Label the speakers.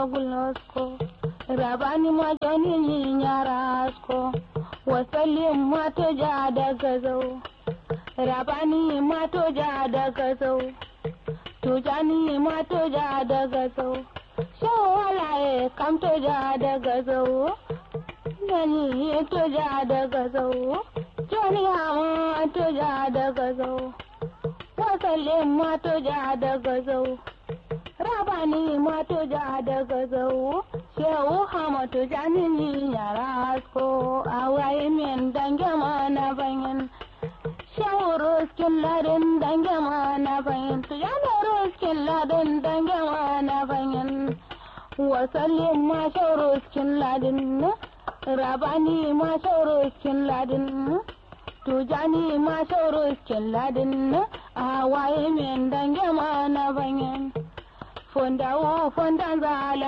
Speaker 1: gulnosko rabani ma joni ni nyarasko wasallim ma to ja daga zau rabani ma to ja daga zau tujani ma to ja daga zau shawalaye kam to ja daga zau gani to ja daga zau joni ma to ja daga zau wasallin ma to ja daga zau rabani ma to ja daga zau shehu hamatu janini yara asko awaye min dange ma na banyin shehu ruskin ladin dange ma na banyin tujani ruskin ladin dange ma na banyin wasallin ma shehu ruskin ladin rabani ma shehu ruskin ladin tujani ma shehu ruskin ladin awaye min dange ma na banyin fondawo fondan zala